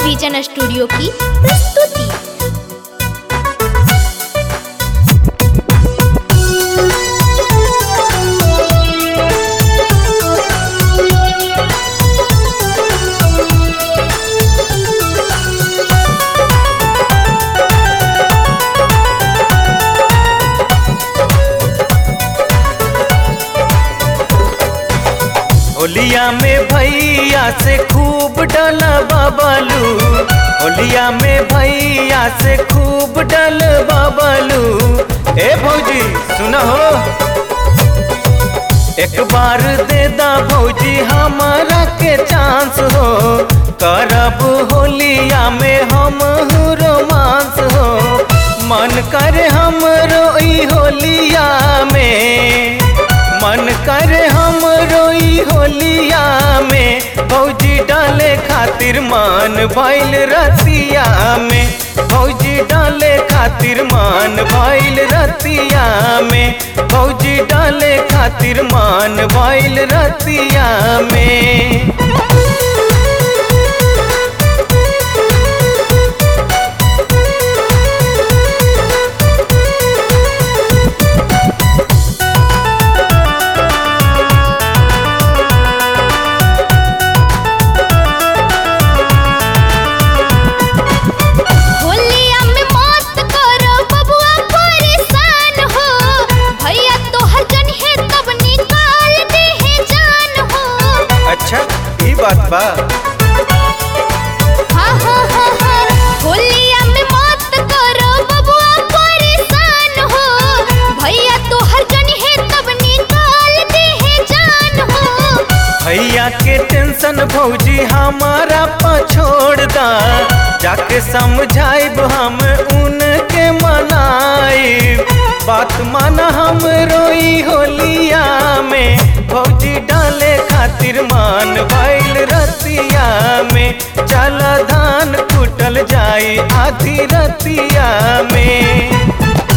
vision studio की प्रस्तुति होलिया में भैया से खूब डला बबलू होलिया में भैया से खूब डल बबलू ए भौजी सुना हो एक बार दे दा भौजी हमारा के चांस हो करब होलिया में हम रोमांस हो मन करे हम रोई होलिया में मन करे हम रोई होलिया में भौजी डाले खातिर मान भैल रतिया में भौजी डाले खातिर मान भैल रतिया में भौजी डाले खातिर मान भैल रतिया में होलिया में मस्त करो बबुआ परेशान हो भैया तोहर जन है तब निकाल दे है जान हो अच्छा ई बात बा हाँ हाँ हाँ हाँ होलिया में मस्त करो बबुआ परेशान हो भैया तोहर जन है तब निकाल दे है जान हो भैया के टेंशन भौजी हमारा पछोड़ दा जाके समझाइब हम उनके मनाइब बात माना हम रोई होलिया में भौजी डाले खातिर मान भैल रतिया में चल धान कुटल जाई आधी रतिया में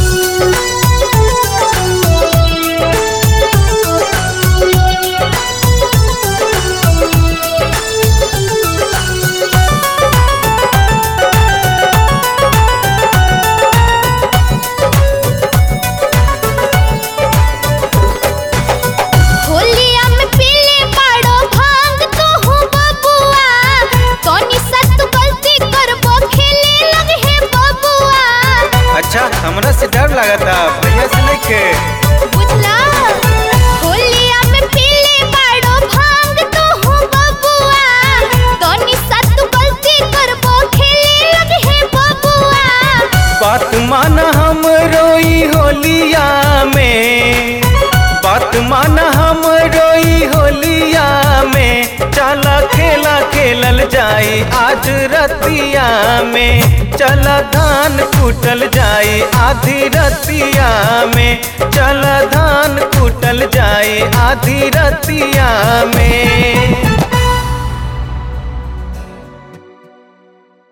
होलिया में पीले पाड़ो भांग तो हूँ बबुआ तोनी सा तू गलती करबो खेले लगे है बबुआ अच्छा हमरा से डर लगता भैया से नहीं खे बुझला होलिया में पीले पाड़ो भांग तो हूँ बबुआ तोनी सा तू गलती करबो खेले लगे है बबुआ बात माना हम रोई होलिया में बात माना हम रोई होलिया में चला खेला खेलल जाई आज रतिया में चला धान कुटल जाई आधी रतिया में चला धान कुटल जाई आधी रतिया में